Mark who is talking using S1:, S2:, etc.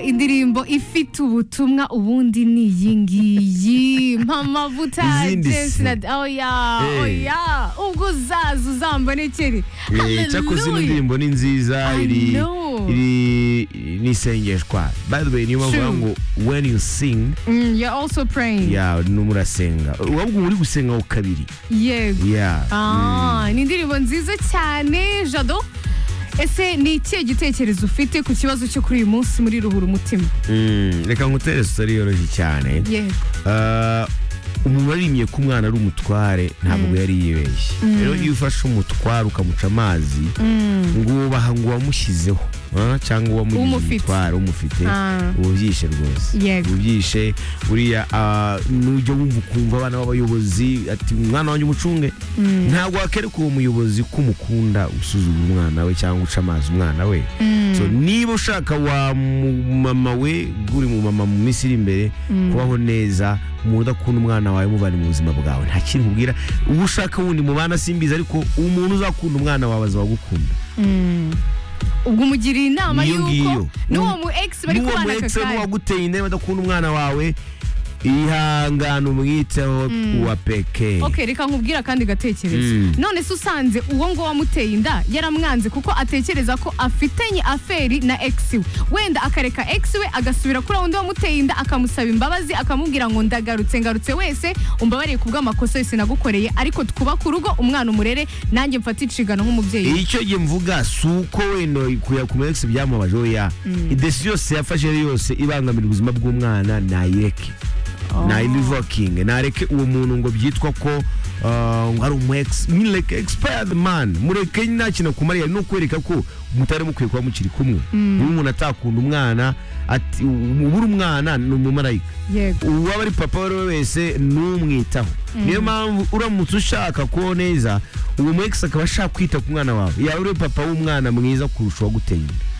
S1: indirimbo ifite ubutumwa ubundi ni iyi ngiyi mpamavuta
S2: Izindi si.
S1: James na oya
S2: Eh.
S1: oya ubwo uzaza uzambonekere
S2: Eh, cyakoze ino
S1: Hallelujah.
S2: ndirimbo ni nziza
S1: I
S2: iri
S1: know.
S2: iri ni isengeshwa by the way niyo mpamvu
S1: True.
S2: bavuga ngo when you sing
S1: Mm, you're also praying
S2: ya no murasenga wabwo muri gusenga ho kabiri
S1: yego
S2: ya
S1: Ah, ni indirimbo nziza cyane jado ese ni ikihe gitekerezo ufite ku kibazo cyo kuri uyu munsi muri ruhura umutima
S2: Mm, reka ngutere sitari yoroshye cyane
S1: yego
S2: Ah, umuntu waririmbye ko umwana ari umutware ntabwo yari yibeshye rero iyo ufashe umutware ukamuca amazi ngo wubaha ngo uwamushyizeho ah, cyangwa uwamugize
S1: Umufite.
S2: umutware umufite
S1: Ah.
S2: ububyishe rwose
S1: Yego.
S2: ububyishe buriya ah, nujya wumva ukumva abana b'abayobozi ati umwana wanjye umucunge ntabwo wakereka uwo muyobozi ko umukunda usuzugura umwana we cyangwa uca amazi umwana we so niba ushaka wa mu- mama we uri mu mama mu minsi iri imbere kubaho neza mu udakunda umwana wawe mubane mu buzima bwawe nta kintu ubwira uba ushaka wundi mubana simbizi ariko umuntu uzakunda umwana wawe azawugukunda
S1: ubwo umugiriye inama
S2: Niyo ngiyo.
S1: y'uko n'uwo mu ex bari
S2: n'uwo
S1: kubana
S2: muretse
S1: kakari
S2: n'uwaguteye inda adakunda umwana wawe ihangane umwiteho uwa peke
S1: ok reka nkubwire akandi gatekerezo
S2: Mm.
S1: none se usanze uwo nguwo wamuteye inda yaramwanze kuko atekereza ko afitanye aferi na ex we wenda akareka ex we agasubira kuri wundi wamuteye inda akamusaba imbabazi akamubwira ngo ndagarutse ngarutse wese umbabarire ku bw'amakosa yose nagukoreye ariko twubake urugo umwana umurere nanjye mfate inshingano nk'umubyeyi
S2: icyo gihe mvuga si uko wenda kuya ku mwese byamubaje oya idesi yose yafashe yose ibangamira ubuzima bw'umwana nayireke nayirivokinge nareke uwo muntu ngo byitwa ko ah, ngo ari umu ex mureke expired man mureke nta kintu akumariye ni ukwereka ko mutari mukwiye kuba mukiri kumwe niba umuntu atakunda umwana ati ubura umwana ni umumarayika
S1: yego
S2: uwaba ari papa uwo ari we wese numwitaho niyo mpamvu uramutse ushaka kubaho neza uwo mu ex akaba ashaka kwita ku mwana wawe yaba uri papa w'umwana mwiza kurusha uwaguteye inda